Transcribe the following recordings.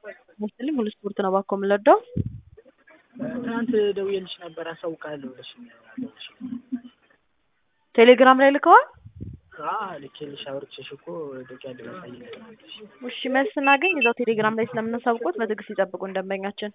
መሰለኝ ሙሉ ስፖርት ነው እባክዎ የምንወደው። ትናንት ደውዬልሽ ነበር አሳውቅሃለሁ ብለሽኝ አልደወልሽም። ቴሌግራም ላይ ልከዋል? አዎ ልኬልሽ አውርቼሽ እኮ ዶክያንድ ላሳይሽ ነግሬሽ። እሺ መልስ ስናገኝ እዛው ቴሌግራም ላይ ስለምናሳውቅዎት በትዕግስት ይጠብቁን ደንበኛችን።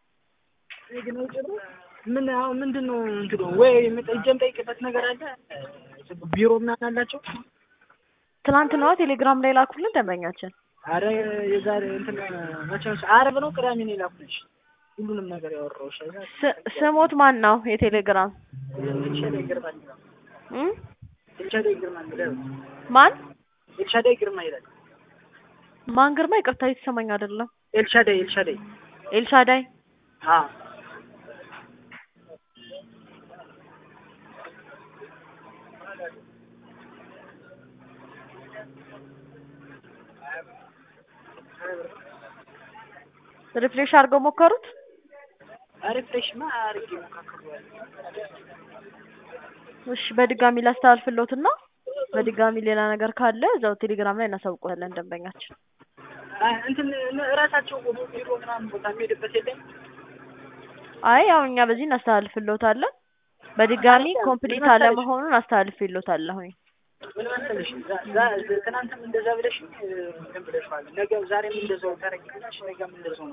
ምን አሁን ምንድን ነው እንትኑ ወይ ሄጄ የምጠይቅበት ነገር አለ? ቢሮ ምናምን አላቸው? ትናንት ነዋ ቴሌግራም ላይ ላኩልን ደንበኛችን። አረ የዛሬ እንትን መቼ ነው ዓርብ ነው ቅዳሜ ነው የላኩልሽ ሁሉንም ነገር ያወራሁሽ። ስ- ስሞት ማን ነው የቴሌግራም ኤልሻዳይ ግርማ ይላል። እም? ኤልሻዳይ ግርማ ይላል። ማን ኤልሻዳይ ግርማ ይላል። ማን ግርማ? ይቅርታ የተሰማኝ አይደለም። ኤልሻዳይ ኤልሻዳይ ኤልሻዳይ አ ሪፍሬሽ አድርገው ሞከሩት? ሪፍሬሽማ አድርጌ ሞካክሬያለሁ። እሺ በድጋሚ ላስተላልፍልዎትና በድጋሚ ሌላ ነገር ካለ እዛው ቴሌግራም ላይ እናሳውቅዎታለን ደንበኛችን። አይ እንትን እራሳቸው ቢሮ ምናምን ቦታ የሚሄድበት የለም? አይ ያው እኛ በዚህ እናስተላልፍልዎታለን። በድጋሚ ኮምፕሊት አለመሆኑን አስተላልፍልዎታለሁኝ። ምን መሰለሽ ዛ- ዛ- ትናንትም እንደዛ ብለሽኝ እንትን ብለሽዋል። ነገ ዛሬም እንደዛው ታደርጊልኛለሽ፣ ነገም እንደዛው ነው